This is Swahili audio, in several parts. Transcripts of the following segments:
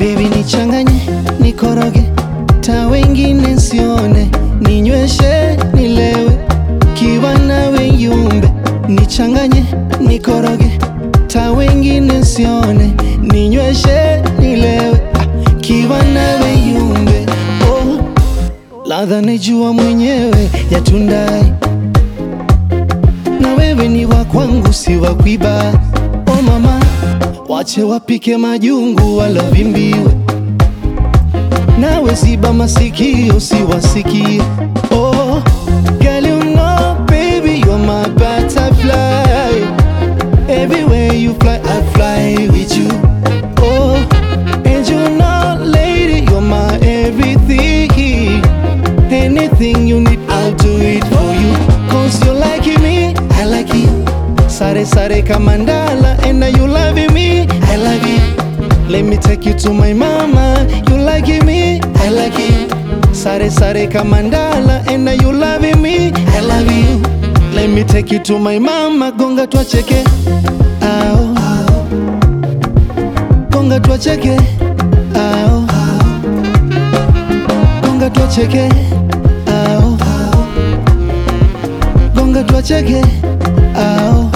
Baby nichanganye, nikoroge, ta wengine nsione, ninyweshe, nilewe, kiwa nawe yumbe, nichanganye, nikoroge, ta wengine nsione, ninyweshe, nilewe, ah, kiwa nawe yumbe, oh, ladha najua mwenyewe ya tundai na wewe ni wa kwangu, si wa kuiba. Oh mama, wache wapike majungu wala vimbiwe, nawe ziba masikio siwasikie. Oh, girl you know baby you're my butterfly, everywhere you fly I fly with you. Oh, and you know lady you're my everything, anything you need I'll do it for you. Cause you like me, I like you. Sare sare kamandala, and now you loving me, I love you. Let me take you to my mama, you like me, I like you. Sare sare kamandala, and now you loving me, I love you. Let me take you to my mama, gonga twacheke, ao gonga twacheke, ao gonga twacheke, ao gonga twacheke, ao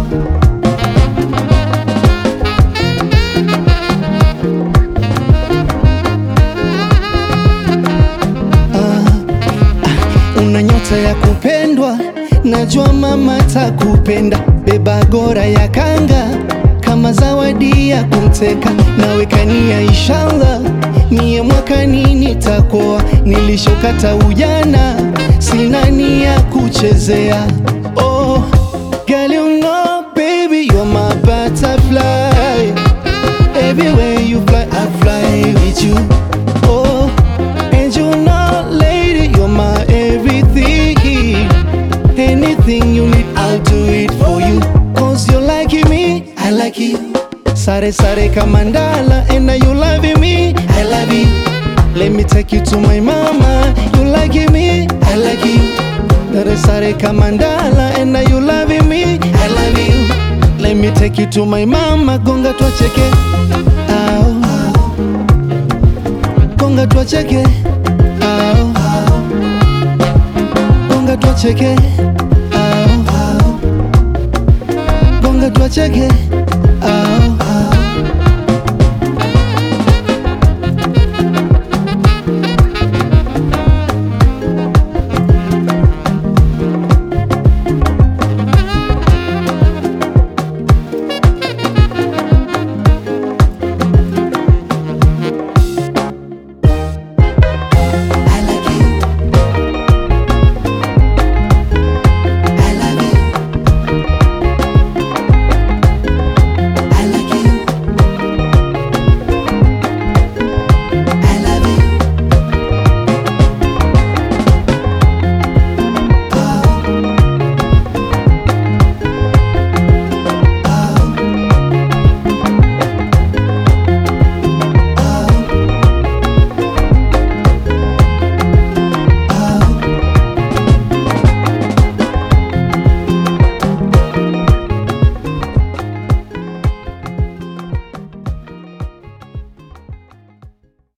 una nyota ya kupendwa, najua mama takupenda. Beba gora ya kanga kama zawadi ya kumteka, naweka nia inshallah, mie mwakani nitakoa. Nilishokata ujana, sina nia kuchezea. Oh, girl you know baby you're my butterfly, everywhere you fly I fly with you. Oh, and you know lady you're my everything, anything you need I'll do it for you. Cause you like me, I like you. Sare sare kamandala, and now you loving me, I love you. Let me take you to my mama, you like me, I like you. Sare sare kamandala, and now you loving me, I love you. Let me take you to my mama, gonga twacheke, ao gonga twacheke, ao gonga twacheke, ao gonga twacheke.